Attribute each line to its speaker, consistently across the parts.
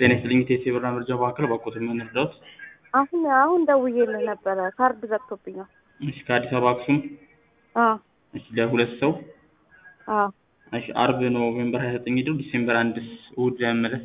Speaker 1: ጤና ይስጥልኝ ቴሴ ብራ መርጃ ማዕከል ባኮት ምን እርዳዎት?
Speaker 2: አሁን አሁን ደውዬልህ ነበረ ካርድ ዘግቶብኛል።
Speaker 1: እሺ ከአዲስ አበባ አክሱም
Speaker 2: አዎ
Speaker 1: እሺ ለሁለት ሰው
Speaker 2: አዎ
Speaker 1: እሺ አርብ ኖቬምበር 29 ሄደው ዲሴምበር አንድ እሑድ ለመመለስ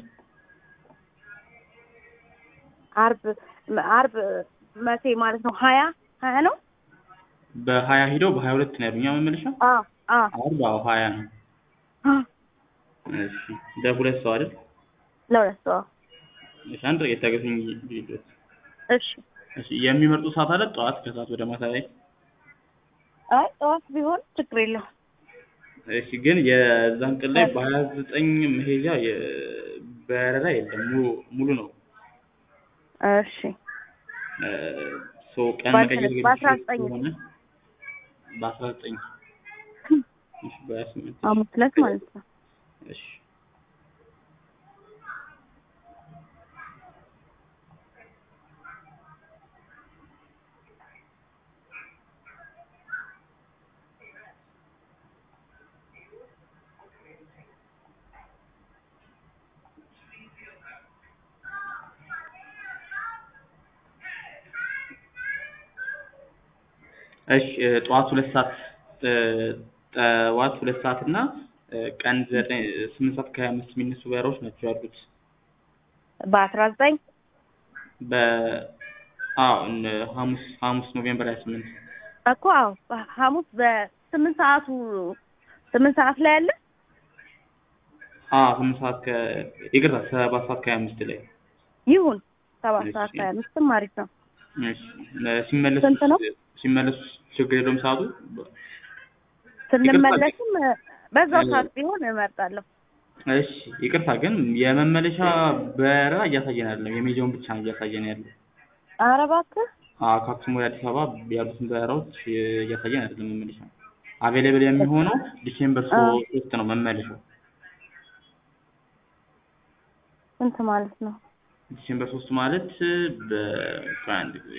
Speaker 2: አርብ አርብ መቼ ማለት ነው? ሀያ ሀያ ነው?
Speaker 1: በሀያ ሄደው በሀያ ሁለት ነው ያሉኛ መመለሻ
Speaker 2: አዎ አዎ
Speaker 1: አርብ አዎ ሀያ ነው።
Speaker 2: አዎ
Speaker 1: እሺ ለሁለት ሰው አይደል?
Speaker 2: ለሁለት ሰው
Speaker 1: እሺ አንድ ደቂቃ የታገሱኝ ልሂድ።
Speaker 2: እሺ
Speaker 1: እሺ የሚመርጡ ሰዓት አለ ጠዋት ከሰዓት ወደ ማታ ላይ
Speaker 2: አይ ጠዋት ቢሆን ችግር የለውም።
Speaker 1: እሺ ግን የዛን ቀን ላይ በሀያ ዘጠኝ መሄጃ የ- በረራ የለም ሙሉ ሙሉ ነው።
Speaker 2: እሺ
Speaker 1: እ ሶ ቀን
Speaker 2: በአስራ-
Speaker 1: መቀየር
Speaker 2: በአስራ
Speaker 1: የሚችል
Speaker 2: ዘጠኝ
Speaker 1: ከሆነ በአስራ ዘጠኝ እሺ በሀያ ስምንት
Speaker 2: ሐሙስ ዕለት ማለት ነው።
Speaker 1: እሺ እሺ እ ጠዋት ሁለት ሰዓት እ ጠዋት ሁለት ሰዓት እና እ ቀን ዘጠኝ ስምንት ሰዓት ከሀያ አምስት የሚነሱ በረራዎች ናቸው ያሉት።
Speaker 2: በአስራ ዘጠኝ
Speaker 1: በ አዎ እነ ሐሙስ ሐሙስ ኖቬምበር ሀያ ስምንት
Speaker 2: እኮ አዎ ሐሙስ በስምንት ሰዓቱ ስምንት ሰዓት ላይ አለ።
Speaker 1: አዎ ስምንት ሰዓት ከ ይቅርታ ሰባት ሰዓት ከሀያ አምስት ላይ
Speaker 2: ይሁን ሰባት ሰዓት
Speaker 1: እሺ።
Speaker 2: ሀያ አምስትም አሪፍ ነው።
Speaker 1: እሺ ለ- ሲመለሱ
Speaker 2: ስንት ነው?
Speaker 1: ሲመለሱ ችግር የለውም ሰዓቱ
Speaker 2: ስንመለስም በዛው
Speaker 1: እ-
Speaker 2: ሰዓት ቢሆን እመርጣለሁ።
Speaker 1: እሺ ይቅርታ ግን የመመለሻ በረራ እያሳየን አይደለም የሜጃውን ብቻ ነው እያሳየን ያለው
Speaker 2: ኧረ እባክህ
Speaker 1: አዎ ከአክሱም ወደ አዲስ አበባ ያሉትን በረራዎች እ እያሳየን አይደለም መመለሻ አቬሌብል የሚሆነው ዲሴምበር
Speaker 2: አዎ።
Speaker 1: ሶስት ነው መመለሻው
Speaker 2: ስንት ማለት ነው?
Speaker 1: ዲሴምበር ሶስት ማለት በአንድ ጊዜ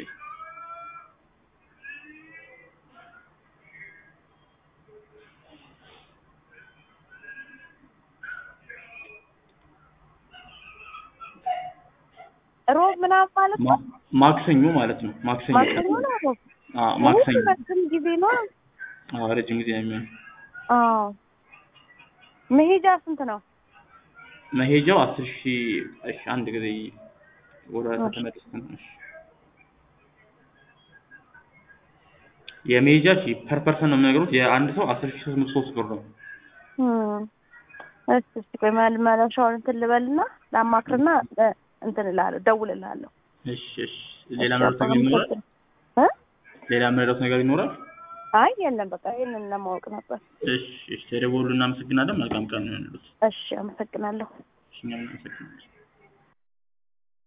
Speaker 2: ሮብ ምናምን ማለት ነው?
Speaker 1: ማ- ማክሰኞ ማለት ነው ማክሰኞ
Speaker 2: ማክሰኞ ነው ሮብ?
Speaker 1: አዎ ማክሰኞ
Speaker 2: እሑድ ረጅም ጊዜ ነው።
Speaker 1: አዎ ረጅም ጊዜ ነው የሚሆነው
Speaker 2: አዎ መሄጃ ስንት ነው?
Speaker 1: መሄጃው አስር ሺህ እሺ አንድ ጊዜ ወደ
Speaker 2: እሺ።
Speaker 1: ተመለስን እሺ የመሄጃ ሺ ፐር ፐርሰን ነው የሚነግሩት የአንድ ሰው አስር ሺህ ሶስት መቶ ሶስት ብር ነው
Speaker 2: እም፣ እሺ እስኪ ቆይ መመለሻውን እንትን ልበልና ላማክርና እ፣ እንትን እልሃለሁ እደውልልሃለሁ።
Speaker 1: እሺ እሺ ሌላ መረዳት ነገር ይኖራል
Speaker 2: እ?
Speaker 1: ሌላ መረዳት ነገር ይኖራል
Speaker 2: አይ የለም በቃ ይሄንን ለማወቅ ነበር።
Speaker 1: እሺ እሺ ተደውሉ እናመሰግናለን መልካም ቀን ነው ያሉት
Speaker 2: እሺ አመሰግናለሁ።
Speaker 1: እሺ እኛም እናመሰግናለን